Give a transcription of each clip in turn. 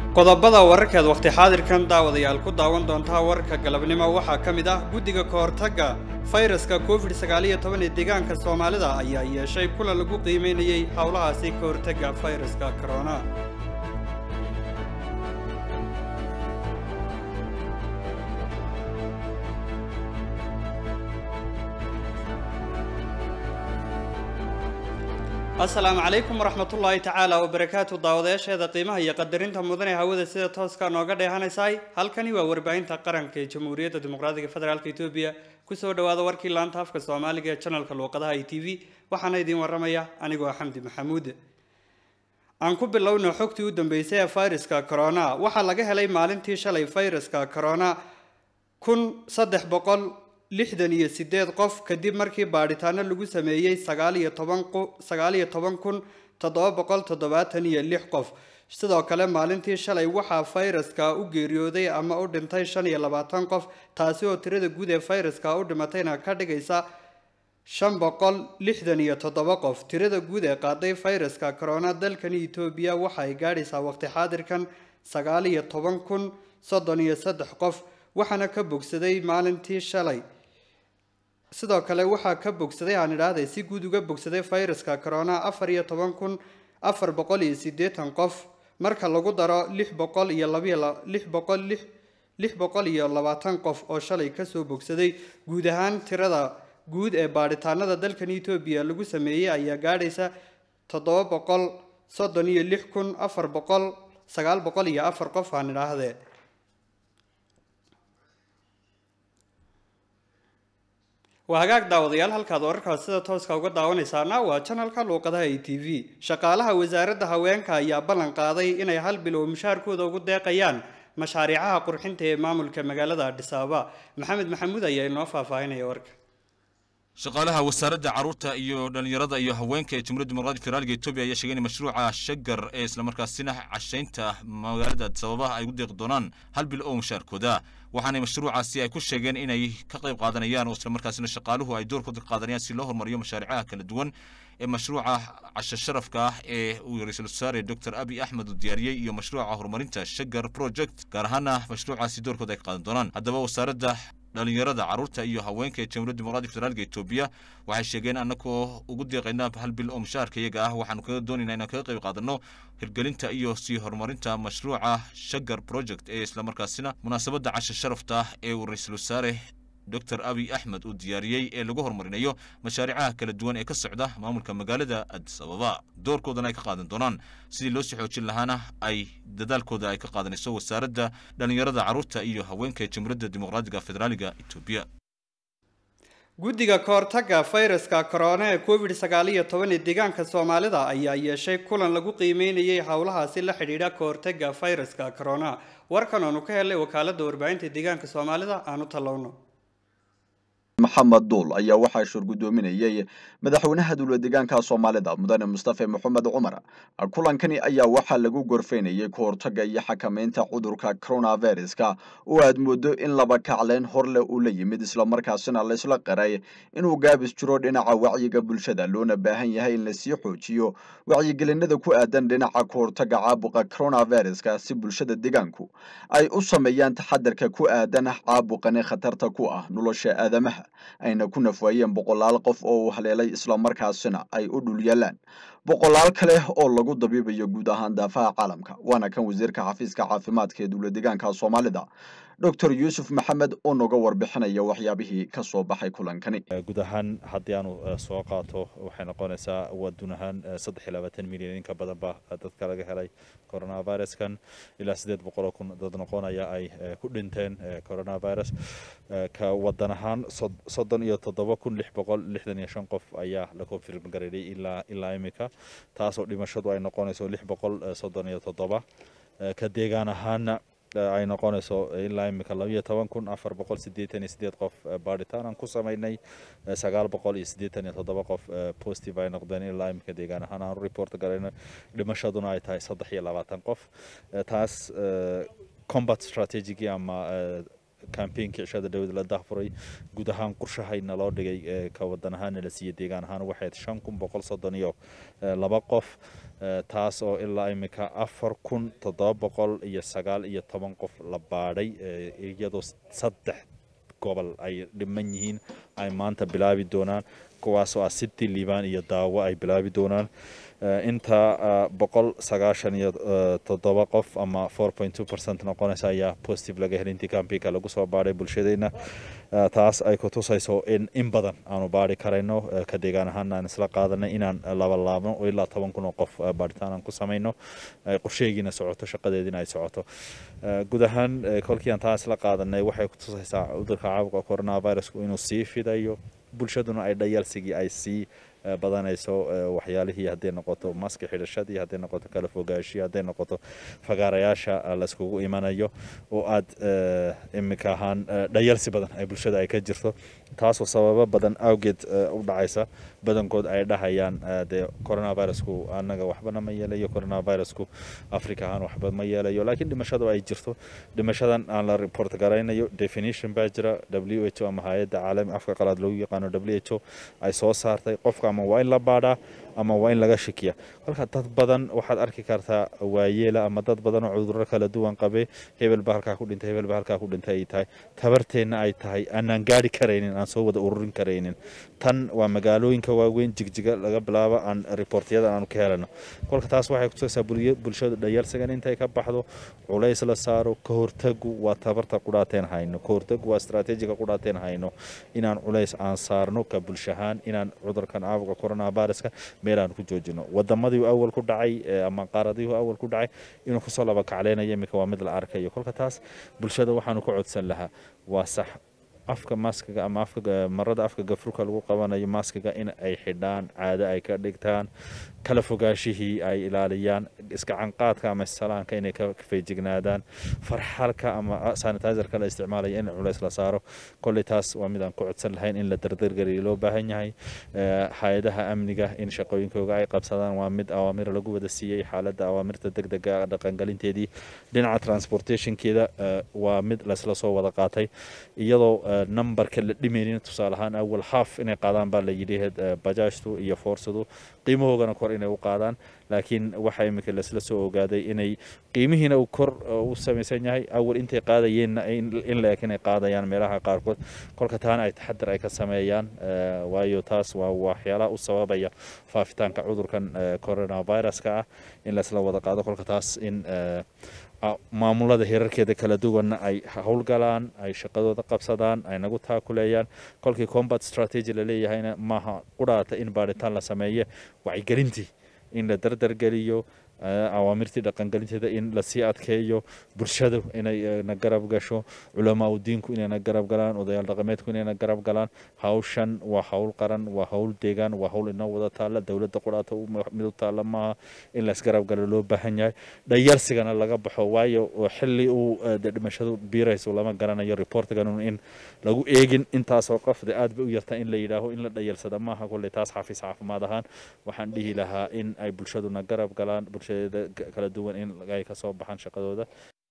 qodobada wararkeed wakhti xaadirkan daawadayaal ku daawan doontaa wararka galabnimo waxaa ka mid ah guddiga kahortagga fayraska covid sagaaliyo toban ee deegaanka soomaalida ayaa yeeshay kulan lagu qiimeynayey howlahaasi ka hortagga fayraska corona asalaamu calaykum waraxmatullaahi tacaala wabarakaatu daawadayaasheeda qiimaha iyo qadarinta mudane hawada sida tooska nooga dheehanaysaay halkani waa warbaahinta qaranka ee jamhuuriyadda dimuqraadiga federaalk etoobiya kusoo dhawaada warkii laanta afka soomaaliga ee janalka luuqadaha i t v waxaana idiin waramaya anigoo xamdi maxamuud aan ku bilowno xogtii u dambeysay ee fayraska corona waxaa laga helay maalintii shalay fayraska corona kun saddex boqol lixdan iyo sideed qof kadib markii baadhitaano lagu sameeyey sagaal iyo toban sagaal iyo toban kun toddoba boqol toddobaatan iyo lix qof sidoo kale maalintii shalay waxaa fayraska u geeriyooday ama u dhintay shan iyo labaatan qof taasi oo tirada guud ee fayraska u dhimatayna ka dhigaysa shan boqol lixdan iyo toddoba qof tirada guud ee qaaday fayraska corona dalkani etoobiya waxa ay gaadhaysaa waqti xaadirkan sagaal iyo toban kun soddon iyo saddex qof waxaana ka bogsaday maalintii shalay sidoo kale waxaa ka bogsaday aan idhaahday si guud uga bogsaday fayraska corona afar iyo toban kun afar boqol iyo siddeetan qof marka lagu daro lix boqol iyo labiyo lix boqol lix lix boqol iyo labaatan qof oo shalay kasoo bogsaday guud ahaan tirada guud ee baadhitaanada dalkan etoobiya lagu sameeyey ayaa gaadhaysa toddoba boqol soddon iyo lix kun afar boqol sagaal boqol iyo afar qof aan idhaahdee waa hagaag daawadayaal halkaad wararkaas sida tooska uga daawanaysaana waa janalka luuqadaha e t v shaqaalaha wasaaradda haweenka ayaa ballan qaaday inay hal bilow mushaarkooda ugu deeqayaan mashaariicaha qurxinta ee maamulka magaalada adhis ababa maxamed maxamuud ayaa inoo faahfaahinaya warka shaqaalaha wasaaradda carruurta iyo dhallinyarada iyo haweenka ee jamhuuriyadda dimuqraadiga federaalka etoobiya ayaa sheegay in mashruuca shagar ee islamarkaasina cashaynta magaalada adis ababa ay u deeqi doonaan hal bil oo mushaarkooda waxaanay mashruucaasi ay ku sheegeen inay ka qayb qaadanayaan oo islamarkaasina shaqaaluhu ay doorkooda ka qaadanayaan si loo horumariyo mashaariicaha kala duwan ee mashruuca casho sharafka ah ee uu ra-iisul wasaare doctor abi axmed uu diyaariyey iyo mashruuca horumarinta shagar project gaar ahaana mashruucaasi doorkooda ay ka qaadan doonaan haddaba wasaaradda dhalinyarada carruurta iyo haweenka ee jamhuuriyadda dimuqraadiga federaalka etoobiya waxay sheegeen annagoo ugu deeqayna hal bil oo mushaharka iyaga ah waxaanu kaga doonaynaa inaan kaga qayb qaadanno hirgelinta iyo sii horumarinta mashruuca shagar project ee islamarkaasina munaasabadda casha sharafta ah ee uu ra-iisul wasaare doctor abi axmed uu diyaariyey ee lagu horumarinayo mashaariicaha kala duwan ee ka socda maamulka magaalada adis ababa doorkoodana ay ka qaadan doonaan sidii loo sii xoojin lahaana ay dadaalkooda ay ka qaadanayso wasaaradda dhallinyarada carruurta iyo haweenka ee jamhuuriyadda dimuqraadiga federaaliga etoobiya guddiga kahortagga fayraska corona ee covid sagaal iyo toban ee deegaanka soomaalida ayaa yeeshay kulan lagu qiimeynayay howlahaasi la xidhiidha kahortagga fayraska corona warkan aanu ka helay wakaaladda warbaahinta deegaanka soomaalida aanu tallowno maxamed duul ayaa waxaa shurgudoominayay madaxweynaha dowla deegaanka soomaalida mudane mustafe maxamed cumar kulankani ayaa waxaa lagu gorfaynayay kahortagga iyo xakamaynta cudurka coronaviruska oo aad moodo in laba kacleen horleh uu la yimid islamarkaasina laysla qaray inuu gaabis jiro dhinaca wacyiga bulshada loona baahan yahay in lasii xoojiyo wacyigelinada ku aadan dhinaca kahortagga caabuqa coronaviruska si bulshada deegaanku ay u sameeyaan taxadarka ku aadan caabuqani khatarta ku ah nolosha aadamaha ayna ku nafwaayeen boqolaal qof oo uu haleelay islamarkaasina ay u dhul yaalaan boqolaal kale oo lagu dabiibayo guud ahaan daafaha caalamka waana kan wasiirka xafiiska caafimaadka ee dowla deegaanka soomaalida doctor yuusuf maxamed oo noga warbixinaya waxyaabihii ka soo baxay kulankani guud ahaan haddii aanu soo qaato waxay noqonaysaa waadun ahaan saddex iyo labaatan milyan in ka badan ba dadka laga helay coronaviruskan ilaa sideed boqoloo kun dad noqonaya ay ku dhinteen coronavirus ka wadan ahaan soddon iyo toddoba kun lix boqol lixdan iyo shan qof ayaa la confirm gareeyay ilaa ilaa imika taasoo dhimashadu ay noqonayso lix boqol soddon iyo toddoba ka deegaan ahaana ay noqonayso ilaa imika labayo toban kun afar boqol sideetan iyo sideed qof baadhitaan aan ku sameynay sagaal boqol iyo sideetan iyo toddoba qof positive ay noqdeen ilaa imika deegaan ahaan aan report garayno dhimashaduna ay tahay saddex iyo labaatan qof taas combat strategy ama campaignka cishada dhawed la dahfuray guud ahaan qorshahayna loo dhigay ka wadan ahaana la siiyey deegaan ahaan waxayd shan kun boqol soddon iyo laba qof taas oo ilaa imika afar kun toddoba boqol iyo sagaal iyo toban qof la baadhay iyadoo saddex gobol ay dhiman yihiin ay maanta bilaabi doonaan kuwaasoo ah city liban iyo daawo ay bilaabi doonaan inta boqol sagaashan iyo toddoba qof ama four point two percent noqonaysa ayaa positive laga helay intii campinka lagu soo baadhay bulshadeena taas ay ku tusayso in in badan aanu baari karayno ka deegaan ahaan aan isla qaadanay inaan laba laabno oo ilaa toban kun oo qof baaritaan aan ku samayno qorsheegiina socoto shaqadeediina ay socoto guud ahaan kolkii aan taa isla qaadanay waxay ku tusaysaa cudurka caabuqa coronavirusku inuu sii fidayo bulshaduna ay dhayalsigii ay sii badanayso waxyaalihii hadday noqoto maski xidhashadii hadday noqoto kala fogaashii hadday noqoto fagaarayaasha layskugu imanayo oo aad imika ahaan dhayalsi badan ay bulshada ay ka jirto taasoo sababo badan awgeed u dhacaysa badankood ay dhahayaan dee coronavirusku anaga waxbana ma yeelayo coronavirusku africa ahaan waxba ma yeelayo laakiin dhimashadu ay jirto dhimashadan aan la report garaynayo definition baa jira w h o ama hay-adda caalami afka qalaad lagu yaqaano w h o ay soo saartay qofka ama waa in la baadhaa ama waa in laga shakiya kolka dad badan waxaad arki kartaa waayeela ama dad badan oo cudurro kala duwan qabe hebel ba halkaa ku dhintay hebel ba halkaa ku dhintay ay tahay tabarteenna ay tahay aanaan gaari karaynin aan soo wada ururin karaynin tan waa magaalooyinka waaweyn jigjiga laga bilaabo aan riboortiyada aanu ka helano kolka taas waxay kutusaysaa bulshada dhayalsagan intay ka baxdo culays la saaro ka hortagu waa tabarta qudhaateen hayno ka hortagu waa istaraatiijiga qudhaateen hayno inaan culays aan saarno ka bulshahaan inaan cudurkan caabuqa coronaviruska meel aan ku joojino wadamadii awal ku dhacay ama qaaradihii awal ku dhacay inuu kusoo laba kacleynayo iminka waa mid la arkayo kolka taas bulshada waxaanu ka codsan lahaa waa sax afka maskiga ama afka marada afka gafurka lagu qabanayo maskiga in ay xidhaan caado ay ka dhigtaan kala fogaashihii ay ilaaliyaan iskacanqaadka ama salaanka inay ka feejignaadaan farxalka ama sanitizerka la isticmaalaya in culays la saaro kolley taas waa mid aan ku codsan lahayn in la dardargeliyo loo baahan yahay hay-adaha amniga in shaqooyinkooga ay qabsadaan waa mid awaamir lagu wada siiyey xaaladda awaamirta degdega dhaqangelinteedii dhinaca transportationkeeda waa mid laysla soo wada qaatay iyadoo numberka la dhimaynin tusaale ahaan awal half inay qaadaan baa la yidhi bajaajtu iyo foorsadu qiimahoogana kor inay u qaadaan laakiin waxa iminka laisla soo ogaaday inay qiimihiina uu kor u samaysan yahay awal intay qaadayeenna in la-eg inay qaadayaan meelaha qaarkood kolka taana ay taxadar ay ka sameeyaan waayo taas waa waxyaalaha u sababaya faafitaanka cudurkan coronaviruska ah in laisla wada qaado kolka taas in maamulada hirarkeeda kala duwanna ay howlgalaan ay shaqadooda qabsadaan ay nagu taakuleeyaan kolkii combat strategy laleeyahayna maaha qudhaata in baadhitaan la sameeye wacyigelintii in la dardargeliyo awaamirtii dhaqangelinteeda in lasii adkeeyo bulshadu inay na garab gasho culamaa udiinku inayna garab galaan odayaal dhaqameedku inayna garab galaan hawshan waa hawl qaran waa hawl deegaan waa hawl inoo wada taalla dowladda qudhaata mid u taalla maaha in laisgarab galo loo baahan yahay dhayarsigana laga baxo waayo xili uu dhimashadu biirayso lama garanayo reportgan in lagu eegin intaasoo qofde aad bay u yarta in la yidhaaho in la dhayarsada maaha kolley taas xafiis caafimaad ahaan waxaan dhihi lahaa in ay bulshaduna garab galaan kala duwan in ay ka soo baxaan shaqadooda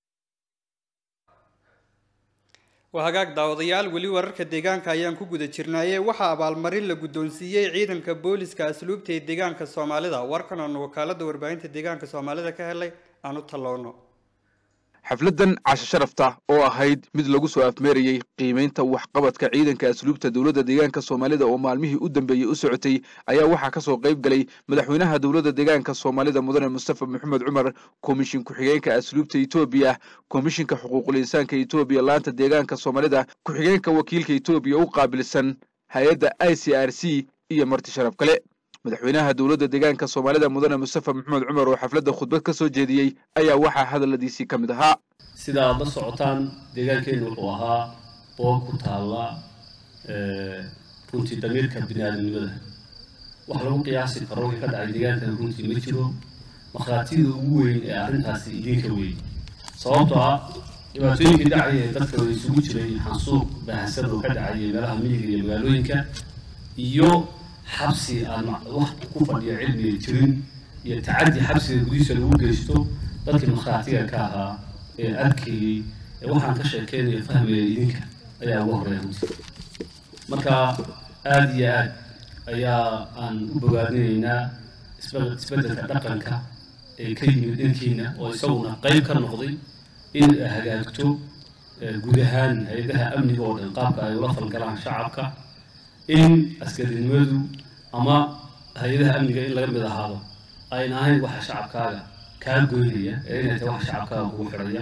waa hagaag daawadayaal weli wararka deegaanka ayaan ku guda jirnaaye waxaa abaalmarin la guddoonsiiyey ciidanka booliska asluubta ee deegaanka soomaalida warkan oonu wakaalada warbaahinta deegaanka soomaalida ka helay aan u tallowno xafladdan casho sharafta oo ahayd mid lagu soo afmeerayey qiimaynta waxqabadka ciidanka asluubta dowladda deegaanka soomaalida oo maalmihii u dambeeyey u socotay ayaa waxaa ka soo qayb galay madaxweynaha dowladda deegaanka soomaalida mudane mustafa maxamed cumar komishin ku-xigeenka asluubta etoobiya komishinka xuquuqul insaanka etoobiya laanta deegaanka soomaalida ku-xigeenka wakiilka etoobiya u qaabilsan hay-adda i c r c iyo marti sharaf kale madaxweynaha dowladda deegaanka soomaalida mudane mustafa maxamed cumar oo xafladda khudbad ka soo jeediyey ayaa waxaa hadalladiisii ka mid ahaa sida aad la socotaan deegaankeennu wuxuu ahaa boob ku taalla runtii damiirka bini aadamnimada wax lagu qiyaasi karo wixii ka dhacay deegaankan runtii ma jiro markhaatida ugu weyn ee arrintaasi idinka weyn sababtoo ah dhibaatooyinkii dhacaya ee dadka isugu jiray xansuuq baahsan oo ka dhacaya meelaha miyiga iyo magaalooyinka iyo xabsi aan wax ku fadhiya cilmiga jirin iyo tacaddi xabsiga gudihiisa lagu geysto dadkii markhaatiga ka ahaa ee arkayey ee waxaan ka sheekeynayo fahmaya idinka ayaa ugu horeeya runtii marka aada iyo aad ayaa aan u bogaadinaynaa isbe- isbeddelka dhaqanka ee ka yimid dhankiina oo isaguna qayb ka noqday in ay hagaagto eh, guud ahaan hay-adaha amniga oo dhan qaabka ay ula falgalaan shacabka in askarinimadu ama hay-adaha amniga in laga mid ahaado ayna ahayn waxa shacabkaaga kaa goynaya ee inay tahay waxa shacabkaaga kugu xidhaya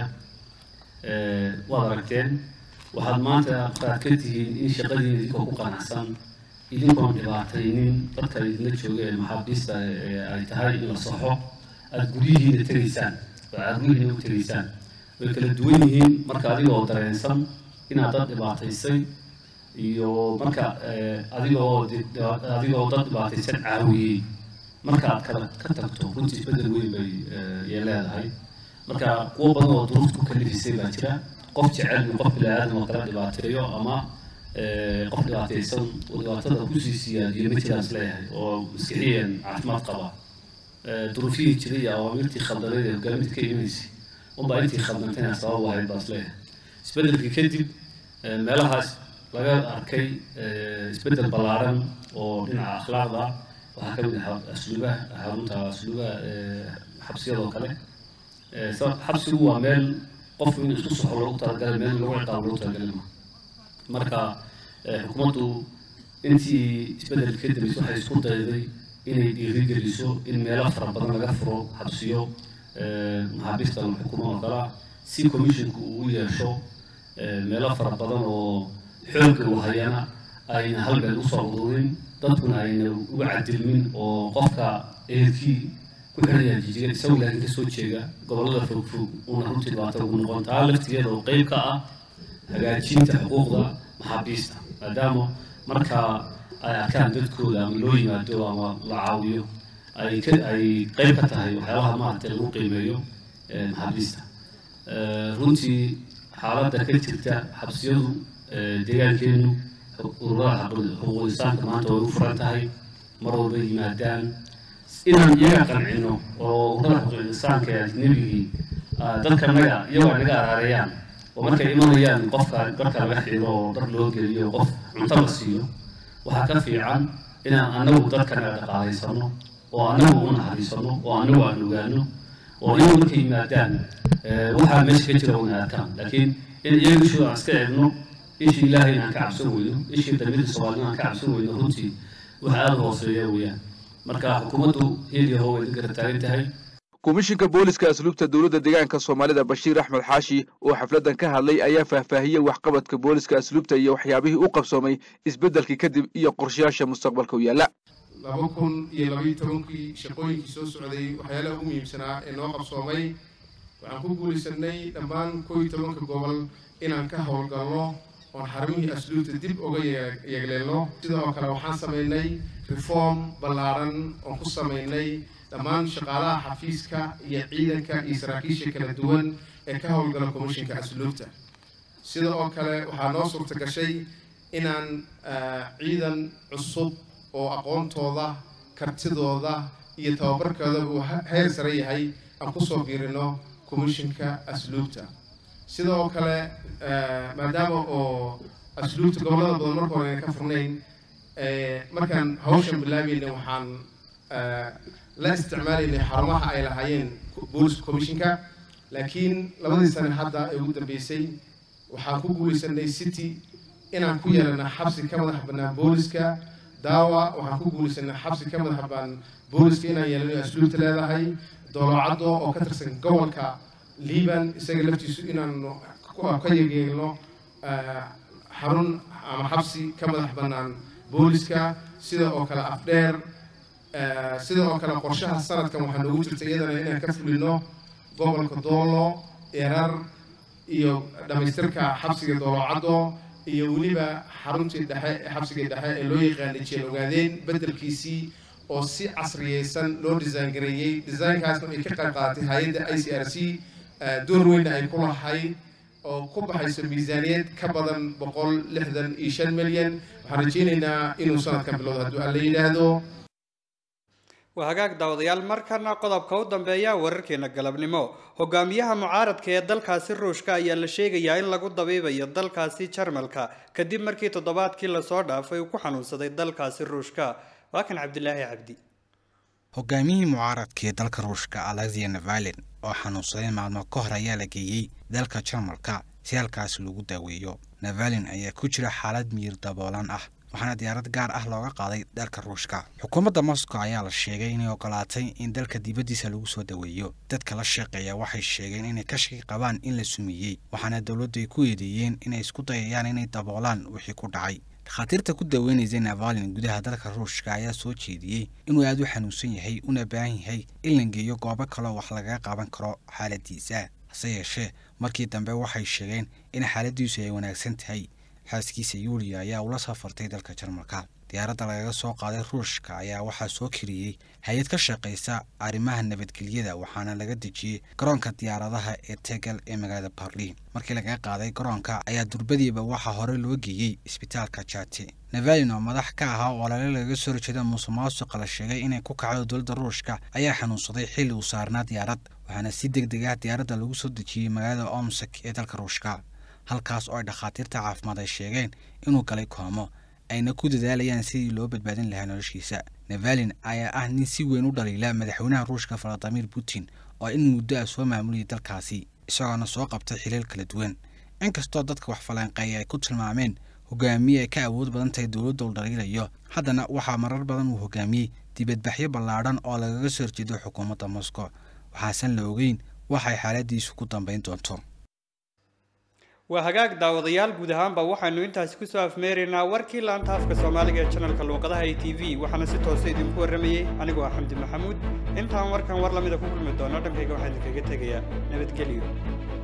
Eh, waad aragteen waxaad maanta qaad ka tihiin in shaqadiina idinkoo ku qanacsan idinkoon dhibaataynin dadka idinla jooga ee maxaabiista ee ay tahay in la saxo aada guryihiina tegaysaan oo aada guryihiina u tegaysaan way kala duwan yihiin marka adigoo dareensan inaad dad dhibaataysay iyo marka eh, adigoo di- adigoo dad dhibaataysan caawiyey markaad kala ka tagto runtii isbedel weyn bay eh, yay leedahay marka kuwo badan oo duruufta ku kalifisay baa jira qof jecel in qof bini-aadam oo kala dhibaateeyo ama eh, qof dhibaataysan oo dhibaatada kusii siyaadiyo ma jiraan isleeyahay oo maskixiyan caafimaad qaba Eh, duruufihii jiray iyo awaamirtii khaldaneed ee hogaaminta ka imanaysay unbaa intii khaldantayna sabab u ahayd baa isleeyahay isbeddelkii kadib eh, meelahaas laga arkay eh, isbeddel ballaaran oo dhinaca akhlaaqda ah waxaa ka mid ah asluubaha xarunta asluubaha eh, xabsiyadoo kale Eh, sa- xabsigu waa meel qofku in isku soxo loogu talagalay meel lagu ciqaabo loogu talagalay ma marka eh, xukuumaddu intii isbeddelka ka dambeysay waxay isku dayday inay dhiirigeliso in meelo fara badan laga furo xabsiyo eh, maxaabiista la xukumo oo kale ah si commissionku uu u yeesho eh, meelo fara badan oo xoogga uu hayana ayna halgan usoo ururin dadkuna ayna uga cadilmin oo qofka ehelkii ku xidhaya jijiga isagu laakiin kasoo jeeda gobollada fogfog una runtii dhibaato ugu noqon taa laftigeeda oo qeyb ka ah hagaajinta xuquuqda maxaabiista maadaama marka ay arkaan dadkooda ama loo yimaado ama la caawiyo ay ka ay qeyb ka tahay waxyaabaha maaragtay lagu qiimeeyo eh, maxaabiista Eh, runtii xaaladda ka jirta xabsiyadu eh, deegaankeenu ururada xaqu- xuquuq insaanka maanta way u furan tahay mar walba yimaadaan inaan iyaga qancino oo ururada xuquuq insaanka ee ajnabigii ah, dadkanaga iyagoo ay naga araareeyaan oo markay imanayaan qofka dharka laga xiro oo dhar loo geliyo oo qof cunto la siiyo waxaa ka fiican inaan anagu dadkanaga dhaqaalaysano oo anagu u naxariisano oo anagu aan ogaano oo iyagu markay yimaadaan eh, waxaa meesha ka jira una arkaan laakiin in iyaga ishooda aan iska egno ishii ilaahay inaan ka cabsan weyno ishii damiirka soomaalida aan ka cabsan weyno runtii waxa aada u hooseeya weeyaan marka xukuumaddu hil iyo how way garab taagan tahay komishinka booliska asluubta dowladda deegaanka soomaalida bashiir axmed xaashi oo xafladdan ka hadlay ayaa faahfaahiyey waxqabadka booliska asluubta iyo waxyaabihii u qabsoomay isbeddelkii kadib iyo qorshayaasha mustaqbalka u yaalla laba kun iyo labaiyo tobankii shaqooyinkii soo socday waxyaalaha ugu muhiimsanaa ee noo qabsoomay waxaan ku guulaysanay dhammaan koo iyo tobanka gobol inaan ka howlgalno oon xarumihii asluubta dib uga yeeg- yeegleelno sidoo kale waxaan samaynay reform ballaaran oon ku samaynay dhammaan shaqaalaha xafiiska iyo ciidanka iyo saraakiisha kala duwan ee ka howlgala komishinka asluubta sida oo kale waxaa noo suurta gashay inaan ah, ciidan cusub oo aqoontooda kartidooda iyo tababarkooda uu he- heer sare yahay aan kusoo biirino komishinka asluubta sidoo kale ah, maadaama oo asluubta gobollada badan marka hore ayna ka furnayn eh, markaan hawshan bilaabayna waxaan ah, la isticmaalaynay xarumaha ay lahaayeen booliska komishinka laakiin labadii sane hadda ee ugu dambeysay waxaan ku guulaysanay city inaan ku yeelana xabsi ka madax bannaan booliska daawa waxaan ku guulaysanay xabsi ka madax bannaan booliska inaan yeelano asluubta leedahay doolocaddo oo ka tirsan gobolka liban isaga laftiisu inaan ku- ka yegeelno ah, xarun ama xabsi ka madax bannaan booliska sida oo kale afdheer ah, sida oo kale qorshaha sanadkan waxaa noogu jirta iyadana inaan ka fulino gobolka doolo erar iyo dhammaystirka xabsiga doolocaddo iyo weliba xaruntii dhexe ee xabsigii dhexe ee loo yaqaanay jeel ogaadeen beddelkiisii oo si casriyeysan loo design gareeyey designkaasna ay ka qayb qaadatay hay-adda i c r c door weynna ay ku lahayd oo ku baxayso miisaaniyad ka badan boqol lixdan iyo shan milyan waxaan rajeynaynaa inuu sanadkan bilowdo hadduu alla yidhaahdo waa hagaag daawadayaal markana qodobka u dambeeya wararkeena galabnimo hogaamiyaha mucaaradka ee dalkaasi ruushka ayaa la sheegayaa in lagu dabiibayo dalkaasi jarmalka kadib markii toddobaadkii lasoo dhaafay uu ku xanuunsaday dalkaasi ruushka waa kan cabdilaahi cabdi hogaamiyihii mucaaradka ee dalka ruushka alexia navalin oo xanuunsaday maalmo ka hor ayaa la geeyey dalka jarmalka si halkaas lagu daaweeyo navalin ayaa ku jira xaalad miyir daboolan ah waxaana diyaarad gaar ah looga qaaday dalka ruushka xukuumadda moscow ayaa la sheegay inay ogolaatay in dalka dibaddiisa lagu soo daweeyo dadka la shaqeeya waxay sheegeen inay ka shaki qabaan in la sumiyey waxaana dowladdu ay ku eedeeyeen inay isku dayayaan inay daboolaan wixii ku dhacay dhakhaatiirta ku daweynaysay navalin gudaha dalka ruushka ayaa soo jeediyey inuu aada u xanuunsan yahay una baahan yahay in la geeyo goobo kaleo wax lagaga qaban karo xaaladiisa hase yeeshee markii dambe waxay sheegeen in xaaladiisu ay wanaagsan tahay xaaskiisa yuuliya ayaa ula safartay dalka jarmalka diyaaradda lagaga soo qaaday ruushka ayaa waxaa soo kiriyey hay-ad ka shaqaysa arrimaha nabadgelyada waxaana laga dejiyey garoonka diyaaradaha ee tegel ee magaalada barliin markii lagaga qaaday garoonka ayaa durbadiiba waxaa hore loo geeyey isbitaalka jati navalin oo madax ka ahaa oo olole lagaga soo horjeeda musuqmaasuqa la sheegay inay ku kacdo dowladda ruushka ayaa xanuunsaday xilli uu saarnaa diyaarad waxaana si deg deg ah diyaaradda lagu soo dejiyey magaalada omsak ee dalka ruushka halkaas oo ay dhakhaatiirta caafimaad ay sheegeen inuu galay koomo ayna ku dadaalayaan sidii loo badbaadin lahaa noloshiisa navalin ayaa ah nin si weyn u dhaliila madaxweynaha ruushka valadimir putin oo in muddo ah soo maamulayay dalkaasi isagoona soo qabtay xilal kala duwan inkastoo dadka wax falanqeeya ay ku tilmaameen hogaamiye ay ka awood badan tahay dowladda uu dhaliilayo haddana waxaa marar badan uu hogaamiyey dibadbaxyo ballaadhan oo lagaga soo horjeedo xukuumadda moscow waxaasan la ogeyn waxay xaaladiisu ku dambayn doonto waa hagaag daawadayaal guud ahaanba waxaanu intaasi kusoo afmeeraynaa warkii laanta afka soomaaliga ee janalka luuqadaha e t v waxaana si toose idinku warramayey anigoo ah xamdi maxamuud intaan warkan war lamida ku kulmi doono dhankayga waxaa idinkaga tegayaa nabadgelyo